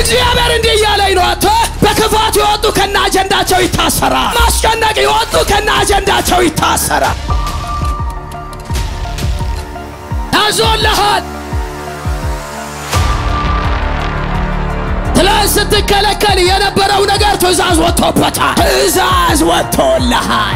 እግዚአብሔር እንዲህ እያለኝ ነው። አንተ በክፋት የወጡ ከነ አጀንዳቸው ይታሰራል። ማስጨነቅ የወጡ ከነ አጀንዳቸው ይታሰራል። ታዞልሃል። ትላንት ስትከለከል የነበረው ነገር ትእዛዝ ወጥቶበታል። ትእዛዝ ወጥቶልሃል።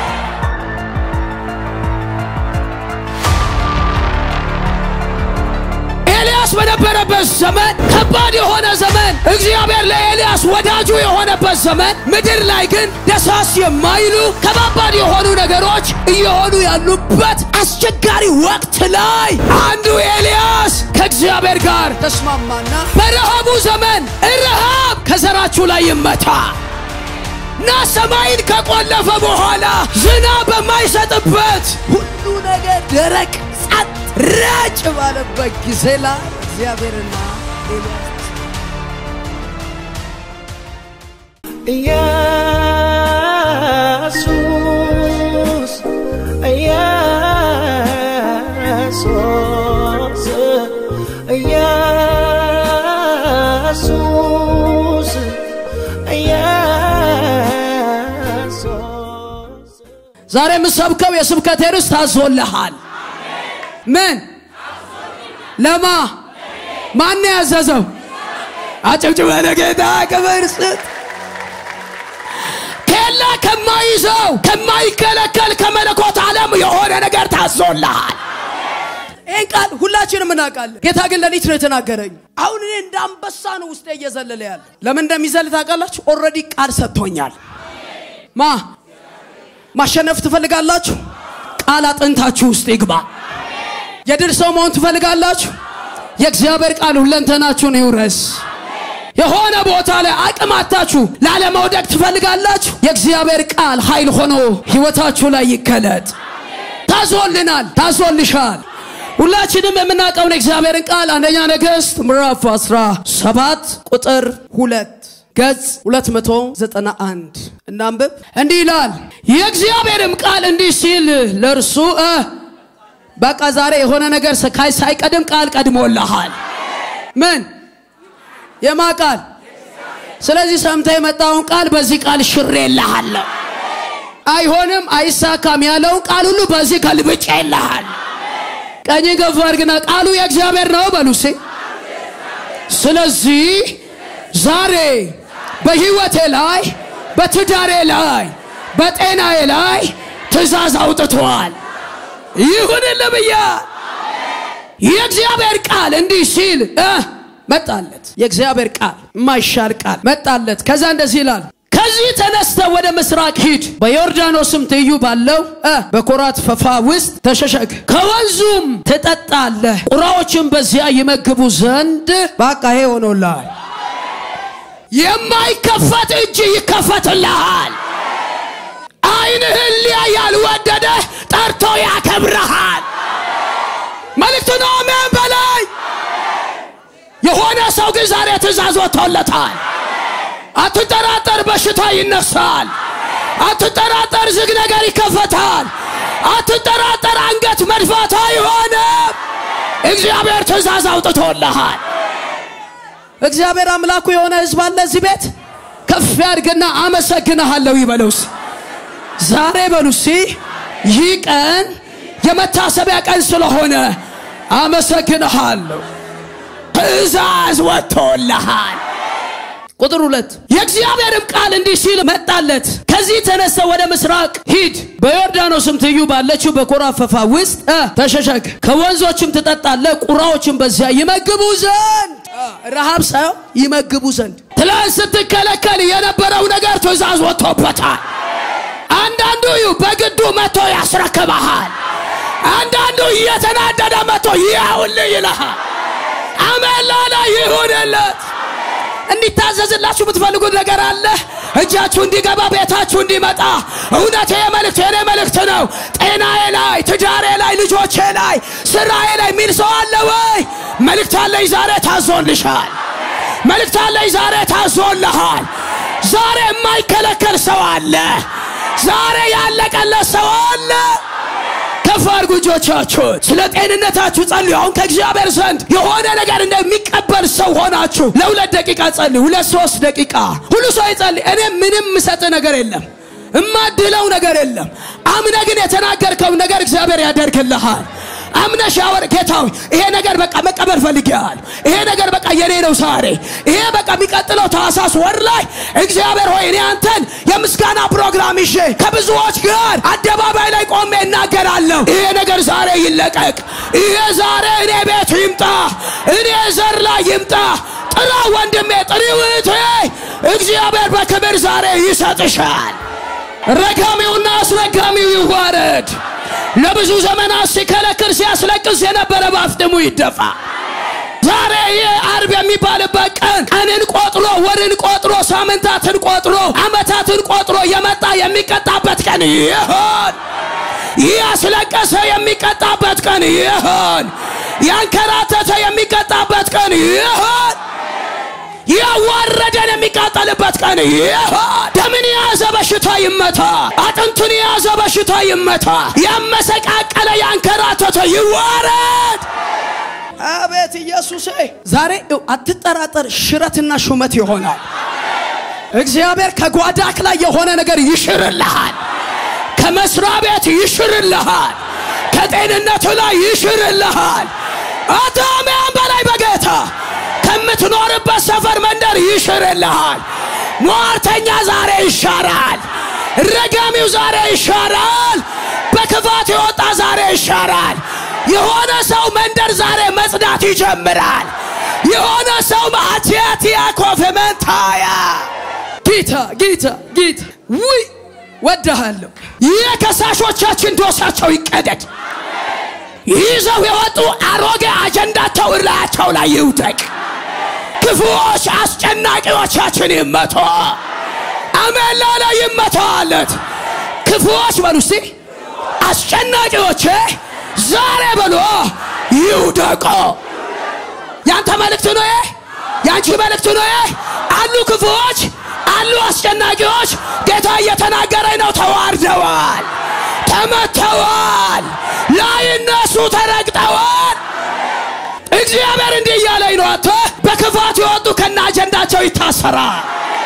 ኤልያስ በነበረበት ዘመን ከባድ የሆነ ዘመን እግዚአብሔር ለኤልያስ ወዳጁ የሆነበት ዘመን ምድር ላይ ግን ደሳስ የማይሉ ከባባድ የሆኑ ነገሮች እየሆኑ ያሉበት አስቸጋሪ ወቅት ላይ አንዱ ኤልያስ ከእግዚአብሔር ጋር ተስማማና በረሃቡ ዘመን ረሃብ ከዘራችሁ ላይ ይመታ እና ሰማይን ከቆለፈ በኋላ ዝናብ በማይሰጥበት ሁሉ ነገር ደረቅ ጸጥ ረጭ ባለበት ጊዜ ላይ እግዚአብሔርና ኤልያስ ኢየሱስ ኢየሱስ ኢየሱስ ኢየሱስ ዛሬ የምሰብከው የስብከቴ ርዕስ ታዞልሃል። ምን ለማ ማን ያዘዘው? አጨብጭበ ለጌታ ክብር ስጥ። ኬላ ከማይዘው ከማይከለከል ከመለኮት ዓለም የሆነ ነገር ታዞልሃል። ይህን ቃል ሁላችንም እናውቃለን። ጌታ ግን ሌሊት ነው የተናገረኝ። አሁን እኔ እንደ አንበሳ ነው ውስጤ እየዘለለ ያለ። ለምን እንደሚዘል ታውቃላችሁ? ኦልሬዲ ቃል ሰጥቶኛል። ማ ማሸነፍ ትፈልጋላችሁ? ቃል አጥንታችሁ ውስጥ ይግባ። የድል ሰው መሆን ትፈልጋላችሁ? የእግዚአብሔር ቃል ሁለንተናችሁን ይውረስ። የሆነ ቦታ ላይ አቅም አታችሁ ላለመውደቅ ትፈልጋላችሁ? የእግዚአብሔር ቃል ኃይል ሆኖ ሕይወታችሁ ላይ ይገለጥ። ታዞልናል፣ ታዞልሻል። ሁላችንም የምናውቀውን የእግዚአብሔርን ቃል አንደኛ ነገሥት ምዕራፍ 17 ቁጥር ሁለት ገጽ 291 እናንብብ። እንዲህ ይላል፣ የእግዚአብሔርም ቃል እንዲህ ሲል ለእርሱ እ በቃ ዛሬ የሆነ ነገር ስካይ ሳይቀድም ቃል ቀድሞልሃል። ምን የማ ቃል? ስለዚህ ሰምተ የመጣውን ቃል በዚህ ቃል ሽሬልሃለሁ። አይሆንም አይሳካም ያለውን ቃል ሁሉ በዚህ ገልብጬ ይልሃል። ቀኝ ገፋ አድርግና ቃሉ የእግዚአብሔር ነው በሉሴ። ስለዚህ ዛሬ በህይወቴ ላይ በትዳሬ ላይ በጤናዬ ላይ ትእዛዝ አውጥቷል። ይሁንልህ ብያል። የእግዚአብሔር ቃል እንዲህ ሲል እ መጣለት። የእግዚአብሔር ቃል የማይሻር ቃል መጣለት። ከዛ እንደዚህ ይላል ከዚህ ተነስተ ወደ ምስራቅ ሂድ፣ በዮርዳኖስም ትይዩ ባለው እ በኮራት ፈፋ ውስጥ ተሸሸግ፣ ከወንዙም ትጠጣለህ፣ ቁራዎችም በዚያ ይመግቡ ዘንድ በቃ ይሄ ሆኖልሃል። የማይከፈት እጅ ይከፈትልሃል። ዓይንህን ሊያይ ያልወደደ ጠርቶ ያከብረሃል። መልእክቱ ነው። አሜን በላይ የሆነ ሰው ግን ዛሬ ትእዛዝ ወጥቶለታል። አትጠራጠር፣ በሽታ ይነሳል። አትጠራጠር፣ ዝግ ነገር ይከፈታል። አትጠራጠር፣ አንገት መድፋት አይሆንም። እግዚአብሔር ትእዛዝ አውጥቶልሃል። እግዚአብሔር አምላኩ የሆነ ህዝብ አለ እዚህ ቤት ከፍ ያድርግና አመሰግንሃለሁ ይበለውስ ዛሬ በሉሲ ይህ ቀን የመታሰቢያ ቀን ስለሆነ አመሰግንሃለሁ። ትእዛዝ ወጥቶልሃል። ቁጥር ሁለት የእግዚአብሔርም ቃል እንዲህ ሲል መጣለት፣ ከዚህ ተነስተ ወደ ምስራቅ ሂድ፣ በዮርዳኖስም ትይዩ ባለችው በኮራፈፋ ውስጥ እ ተሸሸግ፣ ከወንዞችም ትጠጣለህ፣ ቁራዎችም በዚያ ይመግቡ ዘንድ ረሃብ ሳይሆን ይመግቡ ዘንድ። ትላንት ስትከለከል የነበረው ነገር ትእዛዝ ወጥቶበታል። አንዳንዱ በግዱ መጥቶ ያስረክበሃል። አንዳንዱ እየተናደደ መጥቶ ይኸውልህ ይልሃል። አሜን ላለ ይሁንለት። እንዲታዘዝላችሁ የምትፈልጉት ነገር አለ። እጃችሁ እንዲገባ ቤታችሁ እንዲመጣ እውነቴ የመልእክት የኔ መልእክት ነው። ጤናዬ ላይ፣ ትዳሬ ላይ፣ ልጆቼ ላይ፣ ስራዬ ላይ የሚል ሰው አለ ወይ? መልእክት አለኝ ዛሬ ታዞልሻል። መልእክት አለኝ ዛሬ ታዞልሃል። ዛሬ የማይከለከል ሰው አለ። ዛሬ ያለቀለት ሰው አለ። ከፍ አድርጉ እጆቻችሁን። ስለ ጤንነታችሁ ጸልዩ። አሁን ከእግዚአብሔር ዘንድ የሆነ ነገር እንደሚቀበል ሰው ሆናችሁ ለሁለት ደቂቃ ጸልዩ። ሁለት ሶስት ደቂቃ ሁሉ ሰው ይጸልይ። እኔ ምንም ምሰጥ ነገር የለም እማድለው ነገር የለም። አምነ ግን የተናገርከው ነገር እግዚአብሔር ያደርግልሃል። አምነ ሻወር ጌታዊ ይሄ ነገር በቃ መቀበል ፈልጌሃል። ይሄ ነገር በቃ የኔ ነው ዛሬ። ይሄ በቃ የሚቀጥለው ታህሳስ ወር ላይ እግዚአብሔር ሆይ እኔ አንተን የምስጋና ፕሮግራም ይዤ ከብዙዎች ጋር አደባባይ ላይ ቆሜ እናገራለሁ። ይሄ ነገር ዛሬ ይለቀቅ። ይሄ ዛሬ እኔ ቤት ይምጣ፣ እኔ ዘር ላይ ይምጣ። ጥራ ወንድሜ፣ ጥሪው እህቴ፣ እግዚአብሔር በክብር ዛሬ ይሰጥሻል። ረጋሚውና አስረጋሚው ይዋረድ። ለብዙ ዘመናት ሲከለክል ሲያስለቅስ የነበረ በአፍጥሙ ይደፋ። ዛሬ ይህ አርብ የሚባልበት ቀን ቀንን ቆጥሮ ወርን ቆጥሮ ሳምንታትን ቆጥሮ ዓመታትን ቆጥሮ የመጣ የሚቀጣበት ቀን ይሆን። ይህ ያስለቀሰ የሚቀጣበት ቀን ይሆን። ያንከራተተ የሚቀጣበት ቀን ይሆን። ያዋረደን የሚቃጠልበት ቀን ይሆን። ደምን የያዘ በሽታ ይመታ። አጥንቱን የያዘ በሽታ ይመታ። ያመሰቃቀለ ያንከራተተ ይዋረድ። አቤት ኢየሱሴ! ዛሬ ይኸው አትጠራጠር፣ ሽረትና ሹመት ይሆናል። እግዚአብሔር ከጓዳክ ላይ የሆነ ነገር ይሽርልሃል። ከመስሪያ ቤት ይሽርልሃል። ከጤንነቱ ላይ ይሽርልሃል። አታሚያን በላይ በጌታ ከምትኖርበት ሰፈር መንደር ይሽርልሃል። ሟርተኛ ዛሬ ይሻራል። ረጋሚው ዛሬ ይሻራል። በክፋት የወጣ ዛሬ ይሻራል። የሆነ ሰው መንደር ዛሬ መጽዳት ይጀምራል። የሆነ ሰው ማቲያቲያ ኮፍመንታያ ጌታ ጌታ ጌታ ውይ ወድሃለሁ። ይህ ከሳሾቻችን ዶሳቸው ይቀደድ። ይዘው የወጡ አሮጌ አጀንዳቸው እላያቸው ላይ ይውደቅ። ክፉዎች አስጨናቂዎቻችን ይመቶ አሜን ላለ ይመታለት። ክፉዎች በሉ እስቲ አስጨናቂዎቼ ዛሬ በሎ ይውደቆ። ያንተ መልእክት ነው ይሄ፣ ያንቺ መልእክት ነው ይሄ። አሉ ክፉዎች፣ አሉ አስጨናቂዎች። ጌታ እየተናገረኝ ነው። ተዋርደዋል፣ ተመተዋል፣ ላይነሱ ተረግጠዋል። እግዚአብሔር እንዲህ እያለኝ ነው። አንተ በክፋት የወጡ ከነ አጀንዳቸው ይታሰራል።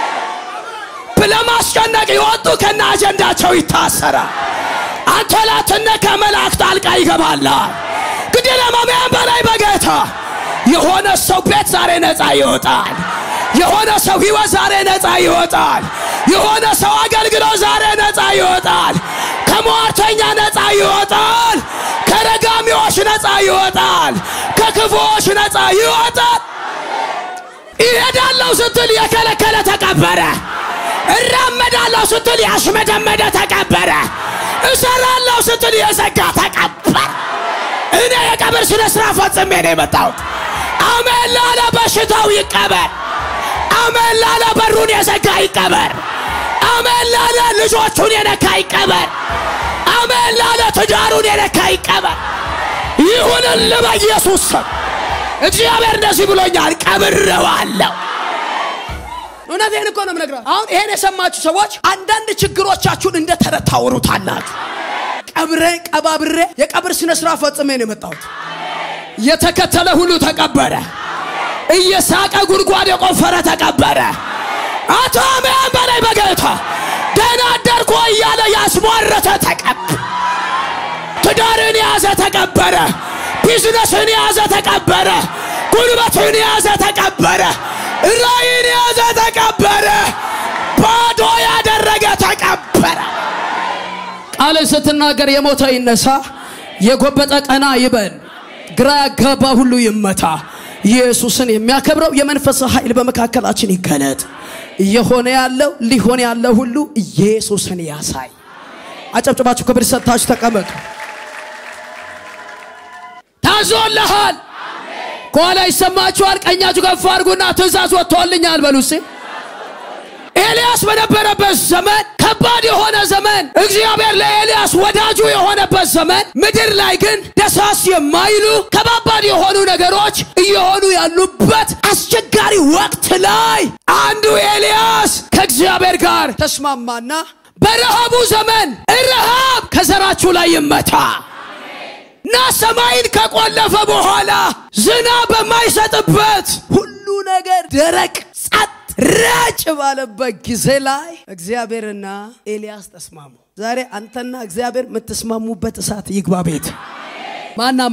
ለማስጨነቅ የወጡ ከነ አጀንዳቸው ይታሰራል። አንተ ላትነካ መልአክ ጣልቃ ይገባላል። እንግዲህ ለማመን በላይ በጌታ የሆነ ሰው ቤት ዛሬ ነፃ ይወጣል። የሆነ ሰው ህይወት ዛሬ ነፃ ይወጣል። የሆነ ሰው አገልግሎት ዛሬ ነፃ ይወጣል። ከሟርተኛ ነፃ ይወጣል። ከረጋሚዎች ነፃ ይወጣል። ከክፉዎች ነፃ ይወጣል። ይሄዳለሁ ስትል የከለከለ ተቀበረ። እራመዳለሁ ስትል ያሽመደመደ ተቀበረ። እሰራለሁ ስትል የዘጋ ተቀበረ። እኔ የቀብር ስነ ስርዓት ፈጽሜ ነው የመጣሁት። አሜን ላለ በሽታው ይቀበር። አሜን ላለ በሩን የዘጋ ይቀበር። አሜን ላለ ልጆቹን የነካ ይቀበር። አሜን ላለ ትዳሩን የነካ ይቀበር። ይሁንል በኢየሱስ ስም። እግዚአብሔር እንደዚህ ብሎኛል፣ ቀብሬዋለሁ። እውነቴን እኮ ነው የምነግራችሁ። አሁን ይሄን የሰማችሁ ሰዎች አንዳንድ ችግሮቻችሁን እንደ ተረት ታወሩታላችሁ። ቀብሬ ቀባብሬ የቀብር ስነ ስርዓት ፈጽሜ ነው የመጣሁት። የተከተለ ሁሉ ተቀበረ። እየሳቀ ጉድጓድ የቆፈረ ተቀበረ። አቶ አሜን በላይ በጌታ ደህና አደርኩ እያለ ያስሟረተ ተቀበረ። ትዳርን የያዘ ተቀበረ። ቢዝነስን የያዘ ተቀበረ። ጉልበትን የያዘ ተቀበረ። ራይን የያዘ ተቀበረ። ባዶ ያደረገ ተቀበረ። ቃልን ስትናገር የሞተ ይነሳ፣ የጎበጠ ቀና ይበል፣ ግራ ያጋባ ሁሉ ይመታ። ኢየሱስን የሚያከብረው የመንፈስ ኃይል በመካከላችን ይገለጥ። እየሆነ ያለው ሊሆን ያለው ሁሉ ኢየሱስን ያሳይ። አጨብጭባችሁ ክብር ሰጥታችሁ ተቀመጡ። ታዞልሃል። ከኋላ ይሰማችኋል። ቀኛችሁ ከፍ አድርጉና ትእዛዝ ወጥቶልኛል በሉ እስኪ። ኤልያስ በነበረበት ዘመን ከባድ የሆነ ዘመን እግዚአብሔር ለኤልያስ ወዳጁ የሆነበት ዘመን ምድር ላይ ግን ደሳስ የማይሉ ከባባድ የሆኑ ነገሮች እየሆኑ ያሉበት አስቸጋሪ ወቅት ላይ አንዱ ኤልያስ ከእግዚአብሔር ጋር ተስማማና በረሃቡ ዘመን ረሃብ ከዘራችሁ ላይ ይመታ፣ እና ሰማይን ከቆለፈ በኋላ ዝናብ በማይሰጥበት ሁሉ ነገር ደረቅ ጸጥ ረጭ ባለበት ጊዜ ላይ እግዚአብሔርና ኤልያስ ተስማሙ። ዛሬ አንተና እግዚአብሔር የምትስማሙበት እሳት ይግባ ቤት ማናማ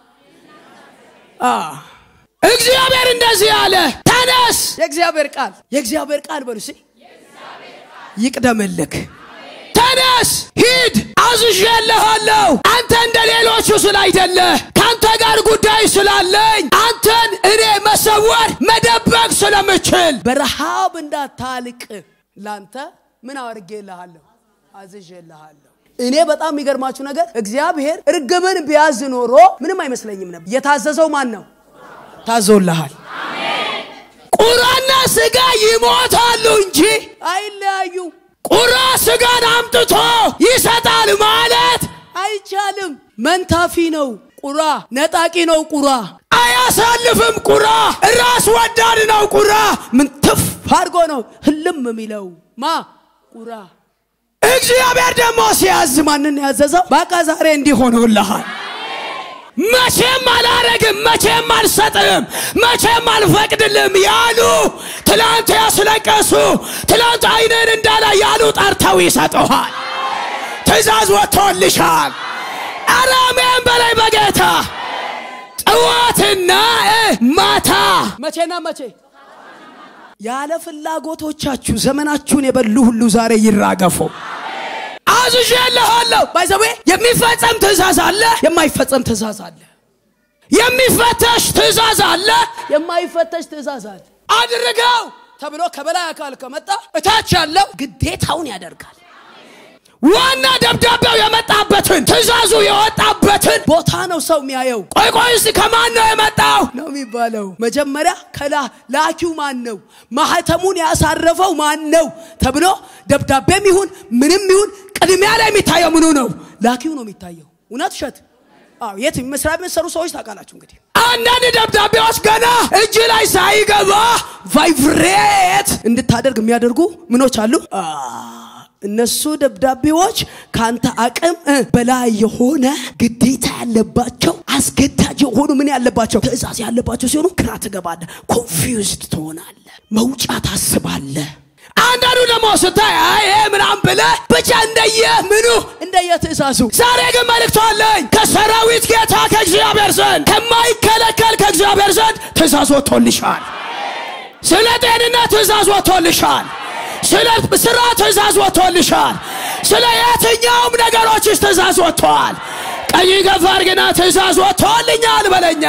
እግዚአብሔር እንደዚህ አለ፣ ተነስ። የእግዚአብሔር ቃል የእግዚአብሔር ቃል በሉ እስኪ ይቅደምልክ። ተነስ ሂድ፣ አዝዤልሃለሁ። አንተ እንደ ሌሎቹ ስላይደለ ከአንተ ጋር ጉዳይ ስላለኝ አንተን እኔ መሰወር መደበቅ ስለምችል በረሃብ እንዳታልቅ ላንተ ምን አድርጌልሃለሁ? አዝዤልሃለሁ። እኔ በጣም የሚገርማችሁ ነገር እግዚአብሔር እርግብን ቢያዝ ኖሮ ምንም አይመስለኝም ነበር። የታዘዘው ማን ነው? ታዞልሃል። ቁራና ስጋ ይሞታሉ እንጂ አይለያዩ። ቁራ ስጋን አምጥቶ ይሰጣል ማለት አይቻልም። መንታፊ ነው ቁራ፣ ነጣቂ ነው ቁራ፣ አያሳልፍም ቁራ፣ ራስ ወዳድ ነው ቁራ። ምን ትፍ አድርጎ ነው ህልም የሚለው ማ ቁራ። እግዚአብሔር ደግሞ ሲያዝ ማንን ያዘዘው? በቃ ዛሬ እንዲህ ሆኖልሃል። መቼም አላረግም፣ መቼም አልሰጥም፣ መቼም አልፈቅድልም ያሉ ትላንት ያስለቀሱ ትላንት አይንን እንዳላ ያሉ ጠርተው ይሰጡሃል። ትእዛዝ ወጥቶልሻል። አራሜን በላይ በጌታ ጠዋትና ማታ መቼና መቼ ያለ ፍላጎቶቻችሁ ዘመናችሁን የበሉ ሁሉ ዛሬ ይራገፉ። አዝዤልሃለሁ። ባይዘዌ የሚፈጸም ትእዛዝ አለ፣ የማይፈጸም ትእዛዝ አለ። የሚፈተሽ ትእዛዝ አለ፣ የማይፈተሽ ትእዛዝ አለ። አድርገው ተብሎ ከበላይ አካል ከመጣ እታች ያለው ግዴታውን ያደርጋል። ዋና ደብዳቤው የመጣበትን ትእዛዙ የወጣበትን ቦታ ነው ሰው የሚያየው። ቆይ ቆይ እስቲ ከማን ነው የመጣው ነው የሚባለው። መጀመሪያ ከላ ላኪው ማን ነው፣ ማህተሙን ያሳረፈው ማን ነው ተብሎ ደብዳቤም ይሁን ምንም ይሁን ቅድሚያ ላይ የሚታየው ምኑ ነው? ላኪው ነው የሚታየው። እውነት ውሸት? አዎ የት መስሪያ ቤት ሰሩ ሰዎች ታውቃላችሁ። እንግዲህ አንዳንድ ደብዳቤዎች ገና እጅ ላይ ሳይገባ ቫይብሬት እንድታደርግ የሚያደርጉ ምኖች አሉ። እነሱ ደብዳቤዎች ከአንተ አቅም በላይ የሆነ ግዴታ ያለባቸው አስገዳጅ የሆኑ ምን ያለባቸው ትእዛዝ ያለባቸው ሲሆኑ ግራ ትገባለህ፣ ኮንፊውዝድ ትሆናለህ፣ መውጫ ታስባለህ። አንዳንዱ ደግሞ ስታይ አይ ምናም ብለህ ብቻ እንደየ ምኑ እንደየ ትእዛዙ። ዛሬ ግን መልእክቱ አለኝ ከሰራዊት ጌታ ከእግዚአብሔር ዘንድ ከማይከለከል ከእግዚአብሔር ዘንድ ትእዛዝ ወጥቶልሻል። ስለ ጤንነት ትእዛዝ ወጥቶልሻል። ስለ ስራ ትእዛዝ ወጥቶልሻል። ስለ የትኛውም ነገሮችሽ ትእዛዝ ወጥተዋል። ቀኝ ገፋር ግና ትእዛዝ ወጥቶልኛል በለኛ።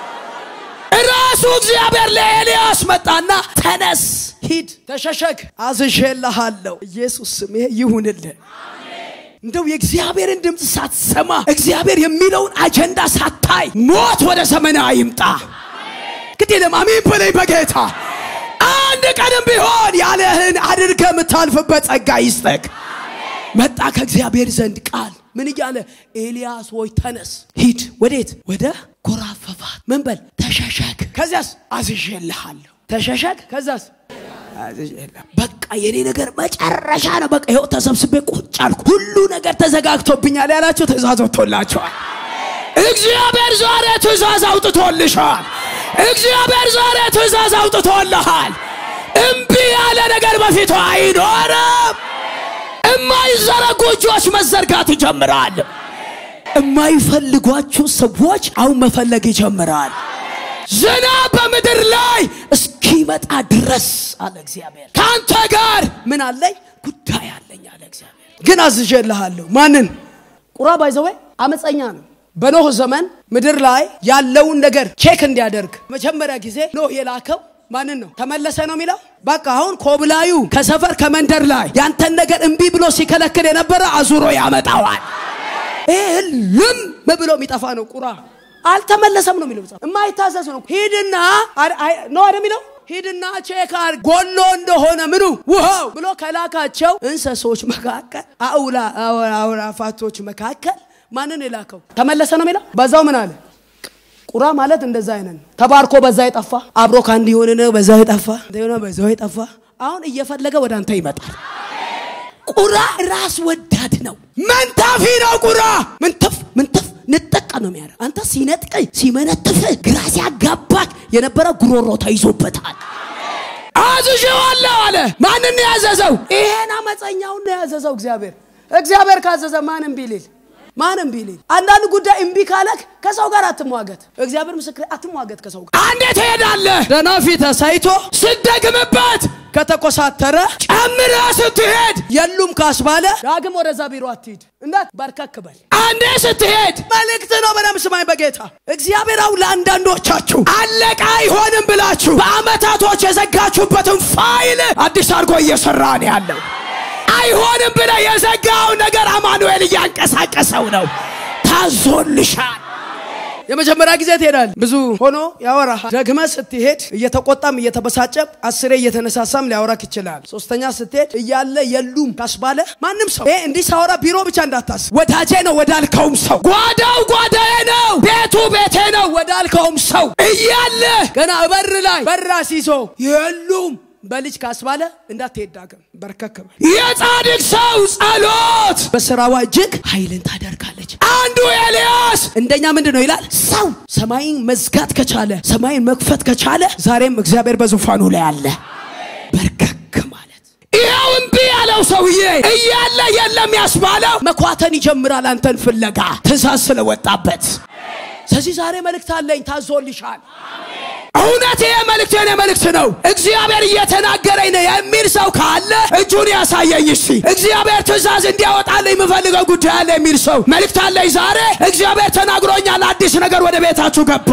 ራሱ እግዚአብሔር ለኤልያስ መጣና ተነስ፣ ሂድ፣ ተሸሸግ፣ አዝዤልሃለሁ። ኢየሱስ ስም ይሄ ይሁንልህ። እንደው የእግዚአብሔርን ድምፅ ሳትሰማ እግዚአብሔር የሚለውን አጀንዳ ሳታይ ሞት ወደ ዘመን አይምጣ። ግድ የለም አሜን በለኝ በጌታ አንድ ቀንም ቢሆን ያለህን አድርገ የምታልፍበት ጸጋ ይስጠቅ። መጣ ከእግዚአብሔር ዘንድ ቃል ምን እያለ ኤልያስ ሆይ ተነስ ሂድ። ወዴት? ወደ ኮራፈፋት ምን በል ተሸሸግ። ከዚያስ አዝዤልሃለሁ። ተሸሸግ። ከዚያስ በቃ የኔ ነገር መጨረሻ ነው። በቃ ይኸው ተሰብስቤ ቁጭ አልኩ። ሁሉ ነገር ተዘጋግቶብኛል ያላቸው ትእዛዝ ወጥቶላቸዋል። እግዚአብሔር ዛሬ ትእዛዝ አውጥቶልሻል። እግዚአብሔር ዛሬ ትእዛዝ አውጥቶልሃል። እምቢ ያለ ነገር በፊቱ አይኖርም። የማይዘረጉ እጆች መዘርጋት ይጀምራል። የማይፈልጓችሁ ሰዎች አሁን መፈለግ ይጀምራል። ዝናብ በምድር ላይ እስኪመጣ ድረስ አለ እግዚአብሔር ከአንተ ጋር ምን አለኝ ጉዳይ አለኝ አለ እግዚአብሔር። ግን አዝዤልሃለሁ። ማንን? ቁራ ባይዘዌ አመፀኛ ነው። በኖህ ዘመን ምድር ላይ ያለውን ነገር ቼክ እንዲያደርግ መጀመሪያ ጊዜ ኖህ የላከው ማንን ነው? ተመለሰ ነው የሚለው። በቃ አሁን ኮብላዩ ከሰፈር ከመንደር ላይ ያንተን ነገር እምቢ ብሎ ሲከለክል የነበረ አዙሮ ያመጣዋል። ይህ ልም ብሎ የሚጠፋ ነው ቁራ አልተመለሰም ነው የሚለው። የማይታዘዝ ነው። ሂድና ነው አይደል የሚለው ሂድና ቼክ አድርግ ጎሎ እንደሆነ ምኑ ውሃው ብሎ ከላካቸው እንስሶች መካከል አውላ አውራፋቶች መካከል ማንን የላከው ተመለሰ ነው የሚለው። በዛው ምን አለ ቁራ ማለት እንደዛ አይነት ነው። ተባርኮ በዛ የጠፋ አብሮ ከአንድ የሆነ ነው በዛ የጠፋ የሆነ በዛው የጠፋ አሁን እየፈለገ ወደ አንተ ይመጣል። ቁራ ራስ ወዳድ ነው። መንታፊ ነው ቁራ ምንትፍ ምንትፍ ንጠቅ ነው የሚያደርግ። አንተ ሲነጥቀኝ ሲመነትፍ ግራ ሲያጋባክ የነበረ ጉሮሮ ተይዞበታል። አዝዤዋለሁ አለ። ማንን ያዘዘው? ይሄን አመፀኛውን ነው ያዘዘው እግዚአብሔር። እግዚአብሔር ካዘዘ ማንም ቢልል ማንም ቢልል አንዳንድ ጉዳይ እምቢ ካለክ ከሰው ጋር አትሟገት። እግዚአብሔር ምስክር አትሟገት ከሰው ጋር። አንዴ ትሄዳለህ ደህና ፊት ሳይቶ ስደግምበት ከተኮሳተረ ጨምረ ስትሄድ የሉም ካስባለ ዳግም ወደዛ ቢሮ አትሂድ። እንዳት በርከክ በል። አንዴ ስትሄድ መልእክት ነው። በደምብ ስማኝ በጌታ እግዚአብሔር አሁን ለአንዳንዶቻችሁ አለቃ አይሆንም ብላችሁ በአመታቶች የዘጋችሁበትን ፋይል አዲስ አድርጎ እየሰራ ነው ያለው። አይሆንም ብለ የዘጋውን ነገር አማኑኤል እያንቀሳቀሰው ነው። ታዞልሻል። የመጀመሪያ ጊዜ ትሄዳል። ብዙ ሆኖ ያወራሃል። ደግመ ስትሄድ እየተቆጣም እየተበሳጨም አስሬ እየተነሳሳም ሊያወራክ ይችላል። ሶስተኛ ስትሄድ እያለ የሉም ካስባለ ማንም ሰው ይሄ እንዲህ ሳወራ ቢሮ ብቻ እንዳታስብ። ወዳጄ ነው ወዳልከውም ሰው ጓዳው ጓዳዬ ነው ቤቱ ቤቴ ነው ወዳልከውም ሰው እያለ ገና በር ላይ በር አስይዞ የሉም በልጅ ካስባለ እንዳትሄድ ዳግም በርከክ በል። የጻድቅ ሰው ጸሎት በስራዋ እጅግ ኃይልን ታደርጋለች። አንዱ ኤልያስ እንደኛ ምንድን ነው ይላል? ሰው ሰማይን መዝጋት ከቻለ ሰማይን መክፈት ከቻለ ዛሬም እግዚአብሔር በዙፋኑ ላይ አለ። በርከክ ማለት ይኸው እምቢ ያለው ሰውዬ እያለ የለም ያስባለው መኳተን ይጀምራል አንተን ፍለጋ ትእዛዝ ስለወጣበት። ስለዚህ ዛሬ መልእክት አለኝ፣ ታዞልሻል። እውነት ይሄ መልእክት የኔ መልእክት ነው። እግዚአብሔር እየተናገረኝ ነው የሚል ሰው ካለ እጁን ያሳየኝ። እሺ እግዚአብሔር ትእዛዝ እንዲያወጣልኝ የምፈልገው ጉዳይ አለ የሚል ሰው መልእክት አለኝ ዛሬ። እግዚአብሔር ተናግሮኛል። አዲስ ነገር ወደ ቤታችሁ ገባ።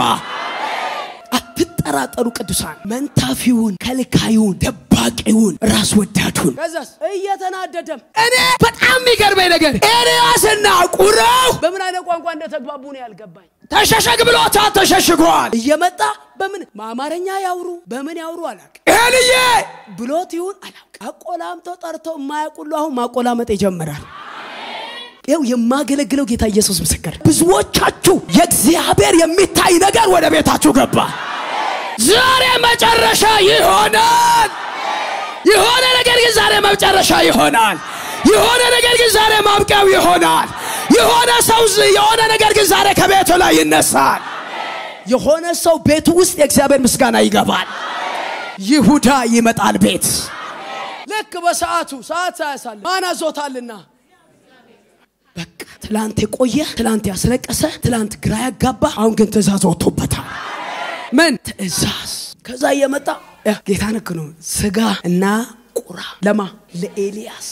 አትጠራጠሩ ቅዱሳን። መንታፊውን፣ ከልካዩን፣ ደባቂውን፣ ራስ ወዳዱን ከዛስ እየተናደደም እኔ በጣም የሚገርመኝ ነገር ኤልያስና ቁራው በምን አይነት ቋንቋ እንደተግባቡ ነው ያልገባኝ። ተሸሸግ ብሎታ ተሸሽጓል። እየመጣ በምን በአማርኛ ያውሩ በምን ያውሩ አላውቅ። ኤልዬ ብሎት ይሁን አላውቅ። አቆላምጠው ጠርተው የማያውቁሉ አሁን ማቆላመጥ ይጀምራል። ይኸው የማገለግለው ጌታ ኢየሱስ ምስክር፣ ብዙዎቻችሁ የእግዚአብሔር የሚታይ ነገር ወደ ቤታችሁ ገባ። ዛሬ መጨረሻ ይሆናል። የሆነ ነገር ግን ዛሬ መጨረሻ ይሆናል። የሆነ ነገር ግን ዛሬ ማብቂያው ይሆናል። የሆነ ሰው የሆነ ነገር ግን ዛሬ ከቤቱ ላይ ይነሳል። የሆነ ሰው ቤቱ ውስጥ የእግዚአብሔር ምስጋና ይገባል። ይሁዳ ይመጣል ቤት ልክ በሰዓቱ ሰዓት ሳያሳል ማን አዞታልና በቃ ትላንት የቆየ ትላንት ያስለቀሰ ትላንት ግራ ያጋባ አሁን ግን ትእዛዝ ወጥቶበታል። ምን ትእዛዝ? ከዛ እየመጣ ያ ጌታ ንክ ነው ስጋ እና ቁራ ለማ ለኤልያስ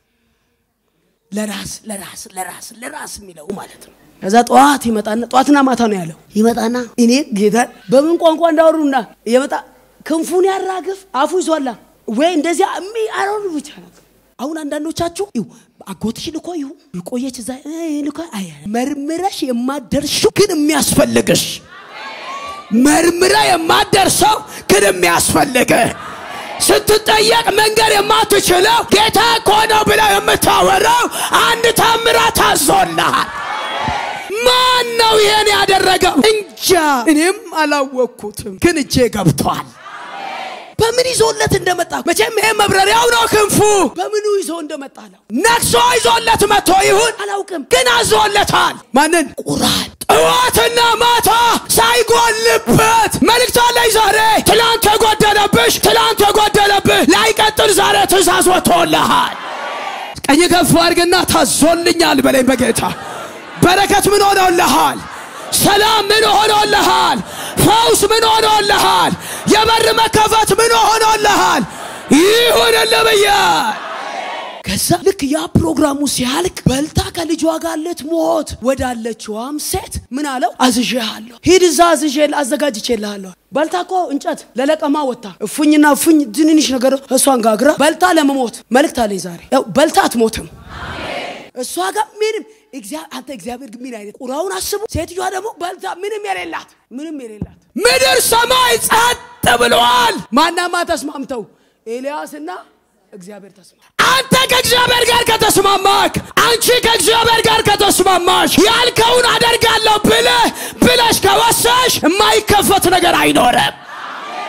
ለራስ ለራስ ለራስ ለራስ የሚለው ማለት ነው። ከዛ ጠዋት ይመጣና ጠዋትና ማታ ነው ያለው። ይመጣና እኔ ጌታን በምን ቋንቋ እንዳወሩና እየመጣ ክንፉን ያራግፍ አፉ ይዟላ ወይ እንደዚያ እሚ አሮን ብቻ ነው። አሁን አንዳንዶቻችሁ ይሁ አጎትሽ ልኮ ይሁ ልቆየች እዛ ልኮ አይ መርምረሽ የማደርሽው ግን የሚያስፈልግሽ መርምረ የማደርሰው ግን የሚያስፈልግ ስትጠየቅ መንገድ የማትችለው ጌታ እኮ ነው ብለው የምታወራው አንድ ታምራት ታዞልሃል። ማን ነው ይሄን ያደረገው? እንጃ እኔም አላወቅኩትም፣ ግን እጄ ገብቷል። በምን ይዞለት እንደመጣ መቼም ይሄ መብረሪያው ነው ክንፉ። በምኑ ይዞ እንደመጣ ነው ነክሶ ይዞለት መጥቶ ይሁን አላውቅም፣ ግን አዞለታል። ማንን? ቁራን ጠዋትና ማታ ሳይጎልበት መልእክት አለኝ ዛሬ። ትላንት የጎደለብሽ ትላንት የጎደለብህ ላይቀጥል ዛሬ ትእዛዝ ወጥቶልሃል። ቀኝ ከፍ አድርግና ታዞልኛል በለኝ በጌታ በረከት ምን ሆኖልሃል? ሰላም ምን ሆኖልሃል? ፈውስ ምን ሆኖልሃል? የበር መከፈት ምን ሆኖልሃል? ይሁንልህ ብያል። ከዛ ልክ ያ ፕሮግራሙ ሲያልቅ በልታ ከልጇ ጋር ልትሞት ወዳለችዋም ሴት ምን አለው? አዝዤሃለሁ፣ ሂድ እዛ አዝዤ አዘጋጅቼልሃለሁ። በልታ እኮ እንጨት ለለቀማ ወጥታ እፉኝና እፉኝ ትንንሽ ነገር እሷን ጋግራ በልታ ለመሞት መልእክት አለኝ ዛሬ። ያው በልታ አትሞትም እሷ ጋር ምንም አንተ እግዚአብሔር ግን ምን አይነት ቁራውን አስቡ። ሴትዮዋ ደግሞ በልታ ምንም የሌላት ምንም የሌላት ምድር ሰማይ ጸጥ ብለዋል። ማናማ ተስማምተው ኤልያስና እግዚአብሔር ተስማ አንተ ከእግዚአብሔር ጋር ከተስማማክ፣ አንቺ ከእግዚአብሔር ጋር ከተስማማሽ ያልከውን አደርጋለሁ ብለህ ብለሽ ከወሰሽ የማይከፈት ነገር አይኖርም።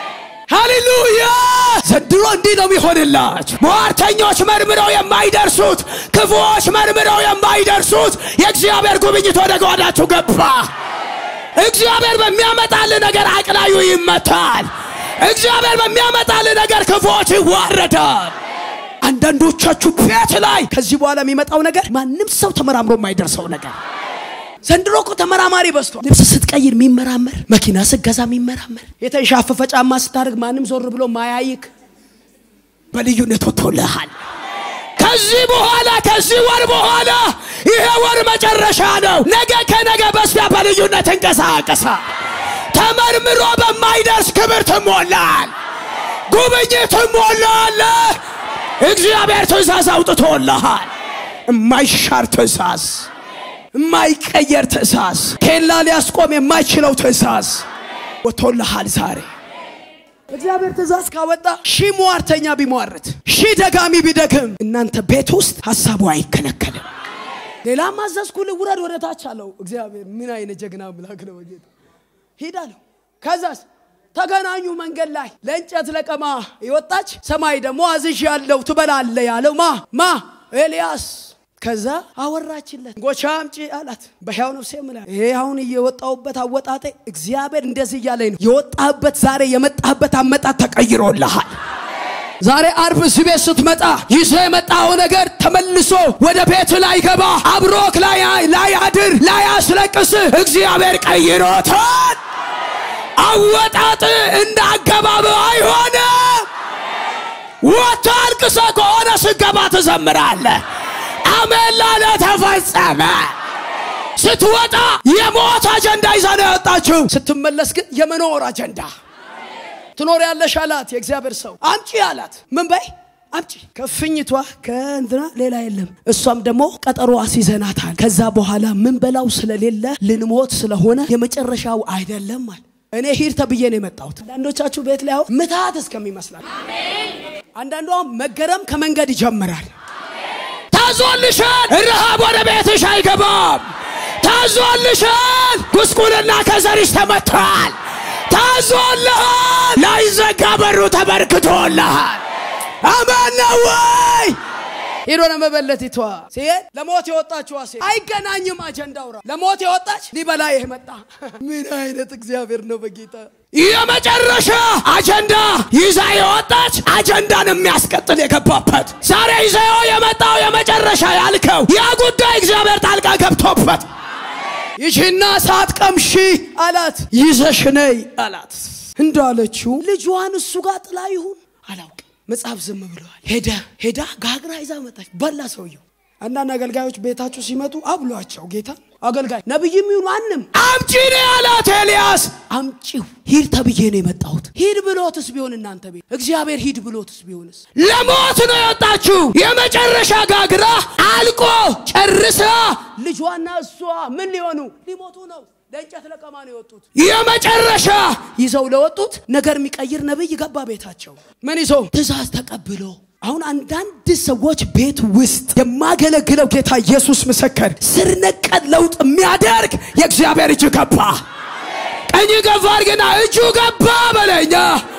ሃሌሉያ! ዘንድሮ እንዲህ ነው የሚሆንላችሁ። ሟርተኞች መርምረው የማይደርሱት፣ ክፉዎች መርምረው የማይደርሱት የእግዚአብሔር ጉብኝት ወደ ጓዳችሁ ገባ። እግዚአብሔር በሚያመጣል ነገር አቅላዩ ይመታል። እግዚአብሔር በሚያመጣል ነገር ክፉዎች ይዋረዳል። አንዳንዶቻችሁ ቤት ላይ ከዚህ በኋላ የሚመጣው ነገር ማንም ሰው ተመራምሮ የማይደርሰው ነገር ዘንድሮ እኮ ተመራማሪ በዝቷል። ልብስ ስትቀይር የሚመራመር፣ መኪና ስትገዛ የሚመራመር፣ የተንሻፈፈ ጫማ ስታደርግ ማንም ዞር ብሎ ማያይክ በልዩነት ወጥቶልሃል። ከዚህ በኋላ ከዚህ ወር በኋላ ይሄ ወር መጨረሻ ነው። ነገ ከነገ በስቲያ በልዩነት እንቀሳቀሳ። ተመርምሮ በማይደርስ ክብር ትሞላል። ጉብኝት ትሞላለ። እግዚአብሔር ትእዛዝ አውጥቶልሃል። የማይሻር ትእዛዝ የማይቀየር ትእዛዝ ኬላ ሊያስቆም የማይችለው ትእዛዝ ወጥቶልሃል ዛሬ። እግዚአብሔር ትእዛዝ ካወጣ ሺህ ሟርተኛ ቢሟርት ሺህ ደጋሚ ቢደግም እናንተ ቤት ውስጥ ሀሳቡ አይከለከልም። ሌላ ማዘዝኩ ልውረድ ወደ ታች አለው እግዚአብሔር። ምን አይነት ጀግና አምላክ ነው ጌታ። ሂድ አለው። ከዛስ ተገናኙ መንገድ ላይ ለእንጨት ለቀማ የወጣች ሰማይ ደግሞ አዝዥ ያለው ትበላለ ያለው ማ ማ ኤልያስ ከዛ አወራችለት ጎቻ አምጪ አላት። በሕያው ነፍሴ ምላ ይሄ አሁን እየወጣሁበት አወጣጤ እግዚአብሔር እንደዚህ እያለኝ ነው። የወጣህበት ዛሬ የመጣህበት አመጣት ተቀይሮልሃል። ዛሬ አርብ እዚህ ቤት ስትመጣ ይዞ የመጣው ነገር ተመልሶ ወደ ቤት ላይ ገባ አብሮክ ላይ ላይ አድር ላይ አስለቅስህ እግዚአብሔር ቀይሮታል። አወጣጥ እንደ አገባብ አይሆንም። ወጥቶ አልቅሰ ከሆነ ስገባ ትዘምራለህ። አሜን ላለ ተፈጸመ። ስትወጣ የሞት አጀንዳ ይዛ ነው ያወጣችው። ስትመለስ ግን የመኖር አጀንዳ ትኖር ያለሽ አላት። የእግዚአብሔር ሰው አምጪ አላት። ምን በይ አምጪ። ከፍኝቷ ከእንትና ሌላ የለም። እሷም ደግሞ ቀጠሮ አስይዘናታል። ከዛ በኋላ ምን በላው ስለሌለ ልንሞት ስለሆነ የመጨረሻው አይደለም አለ። እኔ ሂድ ተብዬ ነው የመጣሁት። አንዳንዶቻችሁ ቤት ላይ አሁን ምትሃት እስከሚመስላል፣ አንዳንዷ መገረም ከመንገድ ይጀምራል። ታዞልሻል። ረሃብ ወደ ቤትሽ አይገባም። ታዞልሻል። ጉስቁልና ከዘርሽ ተመቷል። ታዞልሃል። ላይዘጋ በሩ ተበርክቶልሃል። አማን ነው ወይ? ሄዶ ለመበለቲቷ ሲሄድ ለሞት የወጣችዋ ሴት አይገናኝም። አጀንዳው ራ ለሞት የወጣች ሊበላ ይህ መጣ። ምን አይነት እግዚአብሔር ነው በጌታ የመጨረሻ አጀንዳ ይዛ የወጣች አጀንዳን የሚያስቀጥል የገባበት ዛሬ ይዘው የመጣው የመጨረሻ ያልከው ያ ጉዳይ እግዚአብሔር ጣልቃ ገብቶበት ይቺና ሰዓት ቀምሺ አላት። ይዘሽ ነይ አላት። እንዳለችው ልጇን እሱ ጋር ጥላ ይሁን አላውቅም። መጽሐፍ ዝም ብለዋል። ሄደ ሄዳ ጋግራ ይዛ መጣች። በላ ሰውየው። አንዳንድ አገልጋዮች ቤታችሁ ሲመጡ አብሏቸው ጌታ አገልጋይ ነቢይም ይሁን ማንም አምጪ ነው ያላት ኤልያስ። አምጪው ሂድ ተብዬ ነው የመጣሁት። ሂድ ብሎትስ ቢሆን እናንተ ቤት እግዚአብሔር ሂድ ብሎትስ ቢሆንስ? ለሞት ነው የወጣችው። የመጨረሻ ጋግራ አልቆ ጨርሳ ልጇና እሷ ምን ሊሆኑ ሊሞቱ ነው። ለእንጨት ለቀማ ነው የወጡት። የመጨረሻ ይዘው ለወጡት ነገር የሚቀይር ነቢይ ገባ ቤታቸው። ምን ይዞ ትእዛዝ ተቀብሎ አሁን አንዳንድ ሰዎች ቤት ውስጥ የማገለግለው ጌታ ኢየሱስ ምስክር ስር ነቀል ለውጥ የሚያደርግ የእግዚአብሔር እጅ ገባ። ቀኝ ገፋ አድርግና እጁ ገባ በለኛ።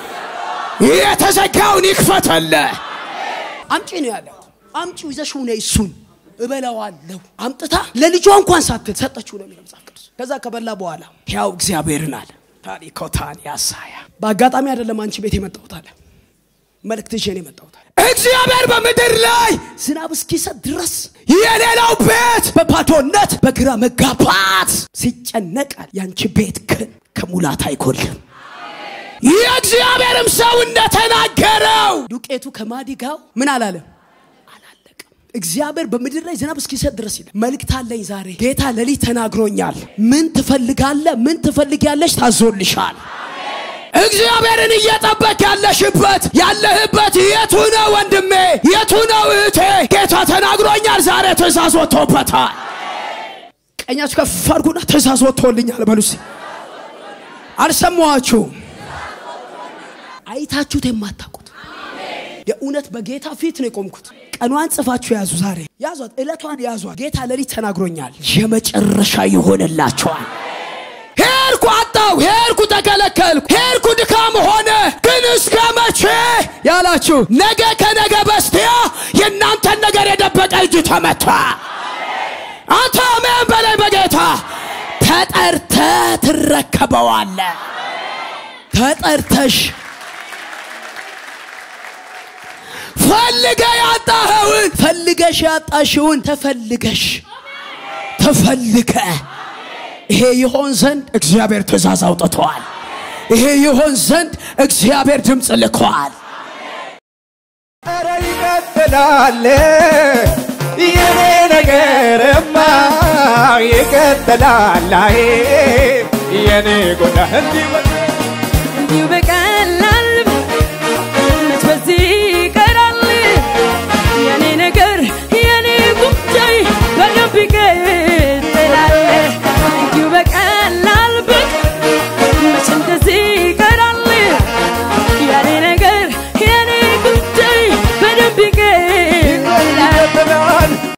የተዘጋውን ይክፈተለ አምጪ ነው ያለው። አምጪው ይዘሽው ነይ እሱን እበላዋለሁ። አምጥታ ለልጇ እንኳን ሳትል ሰጠችው ነው የሚለው መጽሐፍ ቅዱስ። ከዛ ከበላ በኋላ ያው እግዚአብሔርን አለ ታሪኮታን ያሳያ በአጋጣሚ አይደለም አንቺ ቤት የመጣሁት አለ መልእክት ይዤ ነው የመጣሁት አለ። እግዚአብሔር በምድር ላይ ዝናብ እስኪሰጥ ድረስ የሌላው ቤት በባዶነት በግራ መጋባት ሲጨነቃል፣ ያንቺ ቤት ግን ከሙላት አይጎልም። የእግዚአብሔርም ሰው እንደተናገረው ዱቄቱ ከማዲጋው ምን አላለም አላለቅም። እግዚአብሔር በምድር ላይ ዝናብ እስኪሰጥ ድረስ ይላል። መልእክት አለኝ ዛሬ። ጌታ ሌሊት ተናግሮኛል። ምን ትፈልጋለ? ምን ትፈልጊያለሽ? ታዞልሻል። እግዚአብሔርን እየጠበቅ ያለሽበት ያለህበት የቱ ነው ወንድሜ? የቱ ነው እህቴ? ጌታ ተናግሮኛል። ዛሬ ትእዛዝ ወጥቶበታል። ቀኛችሁ ከፍ አድርጉና ትእዛዝ ወጥቶልኛል በሉ እስኪ። አልሰማኋችሁም? አይታችሁት የማታውቁት የእውነት በጌታ ፊት ነው የቆምኩት። ቀኗን ጽፋችሁ ያዙ። ዛሬ ያዟት፣ ዕለቷን ያዟት። ጌታ ሌሊት ተናግሮኛል። የመጨረሻ ይሆንላቸዋል። ሄድኩ አጣው፣ ሄድኩ ተከለከልኩ፣ ሄድኩ ድካም ሆነ። ግን እስከ መቼ ያላችሁ ነገ ከነገ በስቲያ የእናንተን ነገር የደበቀ እጅ ተመታ። አንተ አሜን በላይ በጌታ ተጠርተ ትረከበዋለ። ተጠርተሽ ፈልገ ያጣኸውን ፈልገሽ ያጣሽውን ተፈልገሽ ተፈልገ ይሄ ይሆን ዘንድ እግዚአብሔር ትእዛዝ አውጥተዋል። ይሄ ይሆን ዘንድ እግዚአብሔር ድምፅ ልከዋል። ኧረ ይቀጥላል የኔ ነገርማ ይቀጥላል አይ የኔ ጎዳ እንዲህ